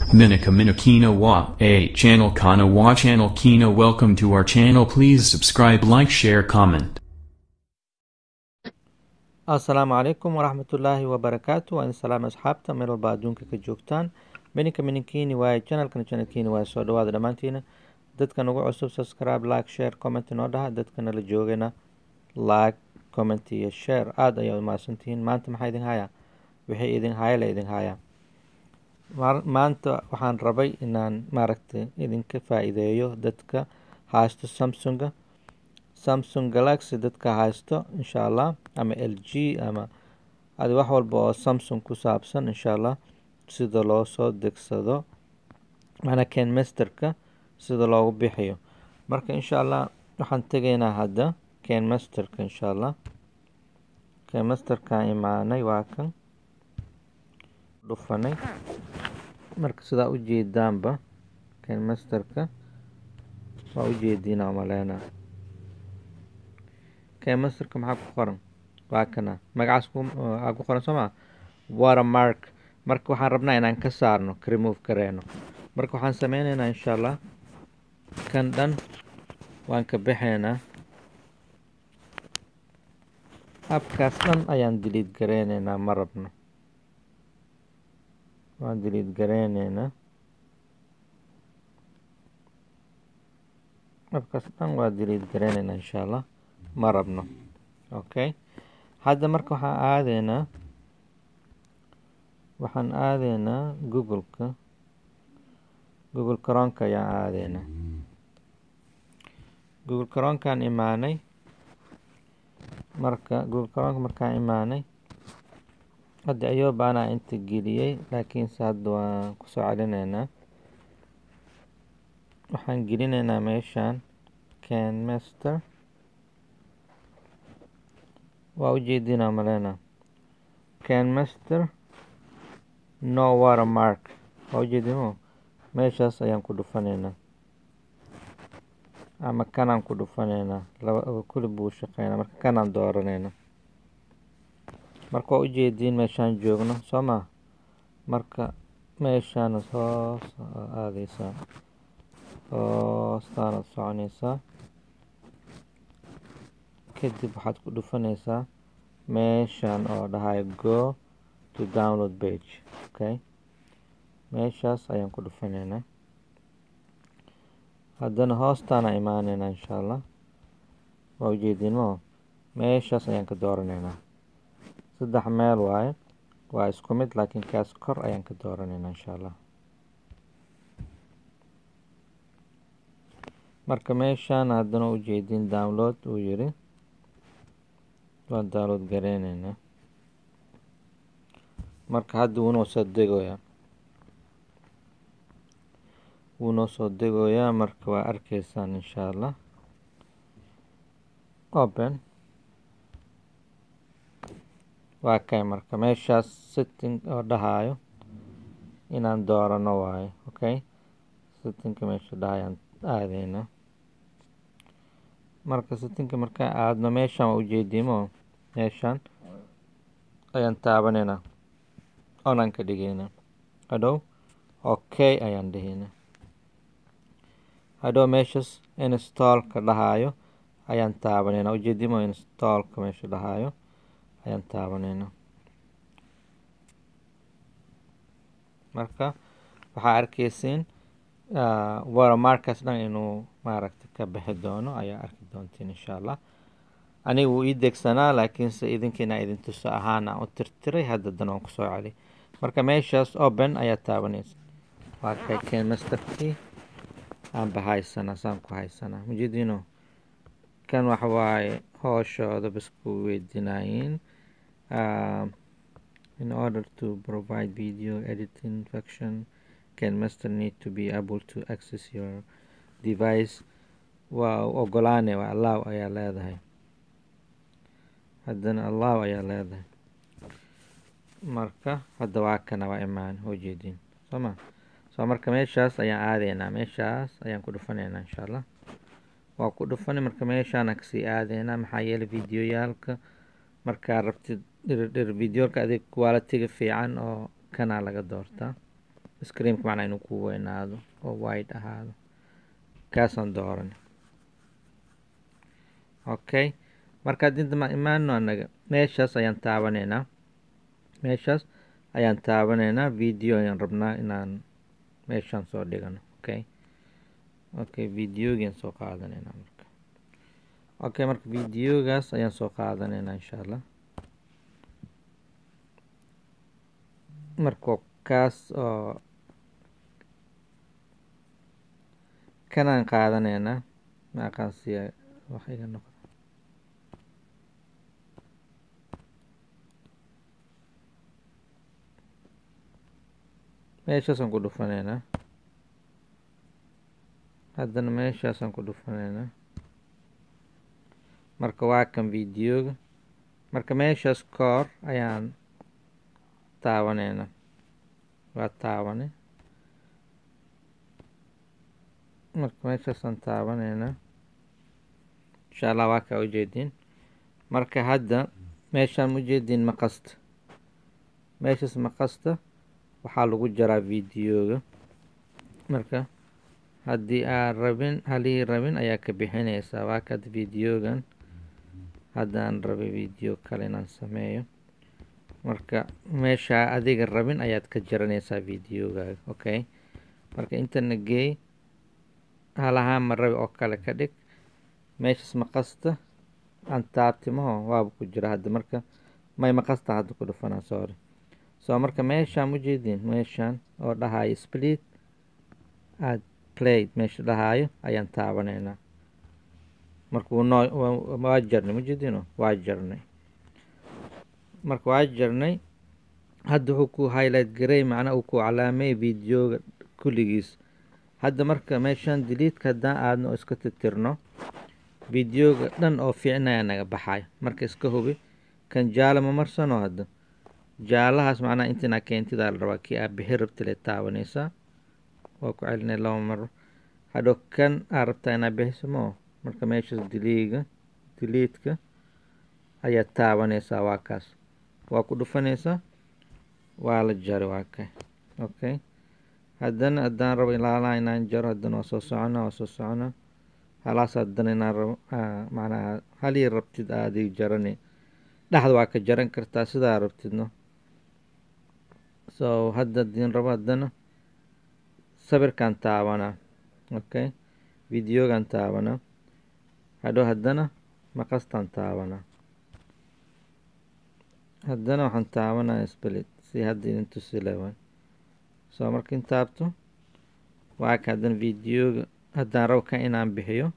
Minika Minakina Wa A channel Kana Wa channel Kina welcome to our channel please subscribe like share comment asalaamu calaykum waraxmatullaahi wabarakaatu waa idin salaam asxaabta meel walba adduunka ka joogtaan beninka mininkiini waaye channelkan channelkiini waaye soo dhawaada dhammaantiina dadka nagu cusub subscribe like share comment noo dhaha dadka nala joogana like comment iyo share aada ayaa umahadsantihiin maanta maxaa idin hayaa wixii idin haya la idin hayaa maanta waxaan rabay inaan maaragtay idinka faa-iideeyo dadka haysto samsunga samsung galaxy dadka haysto insha allah ama l g ama adi wax walba oo samsung ku saabsan insha allah sida loo soo degsado macnaa ken masterka sida loogu bixiyo marka insha allah waxaan tegaynaa hadda ken masterka insha allah ken masterkaan imaanay waa kan dhufanay marka sidaa ujeedaanba ken masterka waa ujeediina umaleynaa ken masterka maxaa ku qoran waa kana magacaas aa ku qoran soo maa watermark marka waxaan rabnaa inaan ka saarno ka remove gareeno marka waxaan sameyneynaa insha allah kan dhan waan ka bixeynaa abkaas dhan ayaan diliid gareyneynaa ma rabno waan diliid gareyneynaa abkaas dhan waa diliid gareyneynaa insha allah ma rabno okay hadda marka waxaan aadeynaa waxaan aadeynaa googleka google caronka ayaan aadeynaa google caronkaan imaanay marka google caronka markaan imaanay hadda ayoob anaa inta geliyey laakiinse hadda waan kusoo celineynaa waxaan gelineynaa meeshaan ken master waa ujeedinaa maleyna ken master no watermark waa ujeedimo meeshaas ayaan ku dhufaneynaa ama kanaan ku dhufaneynaa laba kuli buu shaqeynaa marka kanaan dooraneynaa marka waa ujeediin meeshaan joogno soo maa marka meeshaana hoos aadeysaa hoostaanad soconeysaa kadib waxaad ku dhufaneysaa meeshaan oo dhahay go to download page okay meeshaas ayaan ku dhufaneynaa haddana hoostaana imaaneynaa insha allah waa ujeedinmo meeshaas ayaan ka dooraneynaa saddex meel waaye waa isku mid laakiin kaas kor ayaan ka dooraneynaa insha allah marka meeshaan haddana ujeedin download uu yiri waan download gareyneynaa marka hadda wuunoo soo degoyaa wuunoo soo degoyaa marka waa arkeysaan insha allah open waa kay marka meeshaas setting oo dhahaayo inaan doorano waayo okay settingka meesha dhahayaan aadeynaa marka settingka markaan aadno meeshaan waa ujeedimo meeshaan ayaan taabaneynaa onaan ka dhigeynaa hadhow okay ayaan dheheynaa hadhow meeshas installka dhahaayo ayaan taabaneynaa ujeedimo installka meesha dhahaayo ayaan taabaneynaa marka waxaa arkeysiin watermarkaas dhan inuu maaragta ka bixi doono ayaa arki doontiin insha allah aniga wuu ii degsanaa laakiinse idinkiina idin tuso ahaan aan u tirtiray hadda dan waan kusoo celi marka meeshaas open ayaa taabaneysa waa kay ken masterkii aanba haysanaa saan ku haysanaa mujeedino kan waxa waaye hooshooda bas ku weydiinaayiin in order to provide video editing function ken master need to be able to access your device waa ogolaane waa allow ayaa leedahay haddana allow ayaa leedahay marka hadda waa kana waa imaan hoojeediin soo ma soo marka meeshaas ayaan aadeynaa meeshaas ayaan ku dhufaneynaa insha allah waa ku dhufani marka meeshaana kasii aadeynaa maxaa yeelay videoyaalka markaa rabtid dhirdhir videoka adig qualitiga fiican oo kanaa laga doortaa screenka macnaa inuu ku weynaado oo wide ahaado kaasaan dooran okay marka haddii dama imaano anaga meeshaas ayaan taabaneynaa meeshaas ayaan taabaneynaa video ayaan rabnaa inaan meeshaan soo dhigano okay okay videogian soo qaadaneynaa marka okay marka videogaas ayaan soo qaadaneynaa insha allah marka kaas oo kanaan qaadaneynaa maaqaansiya wax iga noqdo meeshaasaan ku dhufaneynaa haddana meeshaasaan ku dhufaneynaa marka waa kan videoga marka meeshaas koor ayaan taabaneynaa waa taabane marka meeshaasaan taabaneynaa insha allah waa kaa ujeediin marka hadda meeshaan ujeediin maqasta meeshaas maqasta waxaa lagu jaraa videoga marka haddii aan rabin halii rabin ayaa ka bixinaysaa waa kad videogan haddaan rabay video kale inaan sameeyo marka meeshaa adiga rabin ayaad ka jaranaysaa videogaaga okay marka intana geey halahaan ma rabi oo kale ka dhig meeshaas maqasta aan taabtimaho waaba ku jira hadda marka may maqasta hadda ku dhufanaa sorry so marka meeshaan ujeediin meeshaan oo dhahayo split aad played meesha dhahaayo ayaan taabaneynaa marka wunoo waa jarnay mujeediino waa jarnay marka waa jarnay hadda wuxuu ku highlight garey macnaa uu ku calaamay videoga kulligiis hadda marka meeshaan diliidka haddaan aadno oo iska titirno videoga dhan oo fiicnaya naga baxayo marka iska hubi kan jaala ma marsano hadda jaalahaas macnaha intinaa keentidaa la rabaa kii aa bixi rabtile taabanaysaa waa ku celinay laba maro hadhow kan aa rabtaa inaa bixiso moo marka meeshaas diliiga diliidka ayaad taabanaysaa waa kaas waa ku dhufanaysaa waa la jari waa kay okay haddana haddaan rabo ilaalaa inaan jaro haddana waa soo socona waa soo socona halaas haddana inaan rabo macnaha halii rabtid aadi jarani dhexda waa ka jaran kartaa sidaa rabtidno so hadda diin rabo haddana sawirkaan taabanaa okay videogan taabanaa hadhow haddana maqastaan taabanaa haddana waxaan taabanaa split si hadda idin tusi lewa soo markiin taabto waa ka haddana videoga haddaan rabo ka inaan bixiyo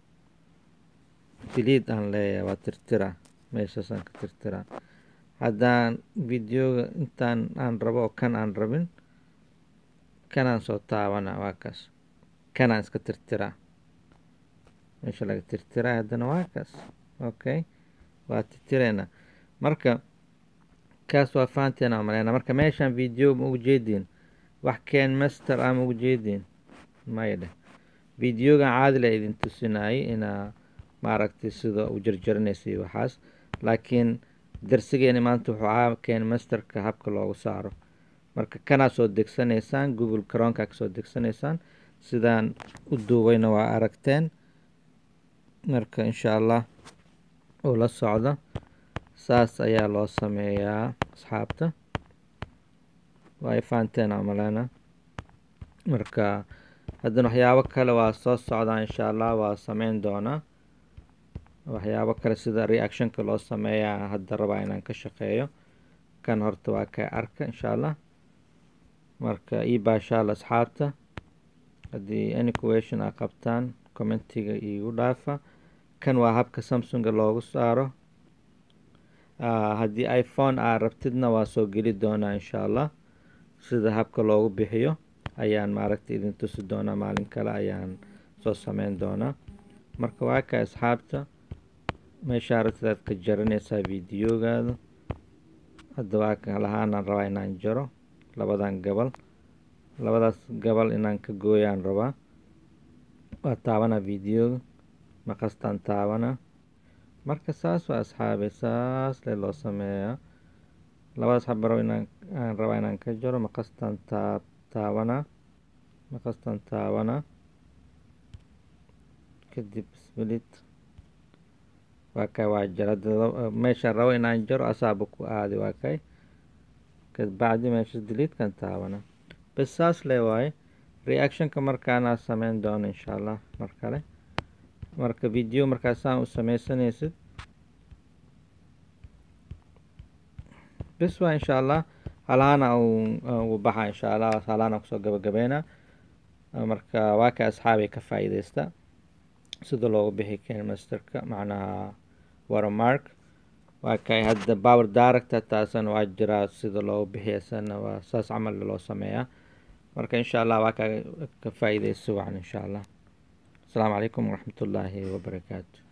diliid aan leeyahay waa tirtiraa meeshaasaan ka tirtiraa haddaan videoga intaan aan rabo oo kan aan rabin kanaan soo taabanaa waa kaas kanaan iska tirtiraa meesha laga tirtiraa haddana waa kaas okay waa tirtireynaa marka kaas waa fahanteena maleynaa marka meeshaan video ma ugu jeediin wax keen master ah ma ugu jeediin maya dheh videogan caadi la idin tusinayay inaa maaragtay sida u jarjaranaysay waxaas laakiin darsigeeni maanta wuxuu ahaa keen masterka habka loogu saaro marka kanaa soo degsanaysaan google cronka kasoo degsanaysaan sidaan u duubayna waa aragteen marka insha allah uu la socdo saas ayaa loo sameeyaa asxaabta waa fahanteen amalena marka haddana waxyaabo kale waa soo socdaa insha allah waa sameyn doonaa waxyaabo kale sida reactionka loo sameeyaa hadda rabaa inaan ka shaqeeyo kan horta waa ka arka insha allah marka ii baashaal asxaabta haddii any question aa qabtaan commentiga iigu dhaafa kan waa habka samsunga loogu saaro haddii iphone aa rabtidna waa soo geli doonaa insha allah sida habka loogu bixiyo ayaan maaragta idin tusi doonaa maalin kale ayaan soo sameyn doonaa marka waa ka asxaabta meesha aragtidaad ka jaranaysaa videogaada hadda waa ka lahaanaan rabaa inaan jaro labadan gabal labadaas gabal inaan ka gooyaan rabaa waa taabanaa videoga maqastaan taabanaa marka saas waa asxaabe saas le loo sameeyaa labadaas xabaro inaan aan rabaa inaan ka jaro maqastaan taab taabanaa maqastan taabanaa kadib split waa kay waa jara meeshaan rabo inaan jaro asaaba ku aadi waa kay kabacdi meesha diliidkan taabana bas saas le waaye reactionka markaanaa sameyn doono insha allah mar kale marka video markaasaan u sameysanaysid bes waa insha allah halaana u baxa insha allah halaana kusoo gabagabeynaa marka waa ka asxaabay ka faa-iideysta sida loogu bixi kenmasterka macnaha watermark waa kay hadda power director taasana waa jiraa sida loogu bixiyasana waa saas camal loo sameeyaa marka insha allah waa ka ka faa-iideysa wacan insha allah asalaamu calaykum waraxmat ullaahi wabarakaatu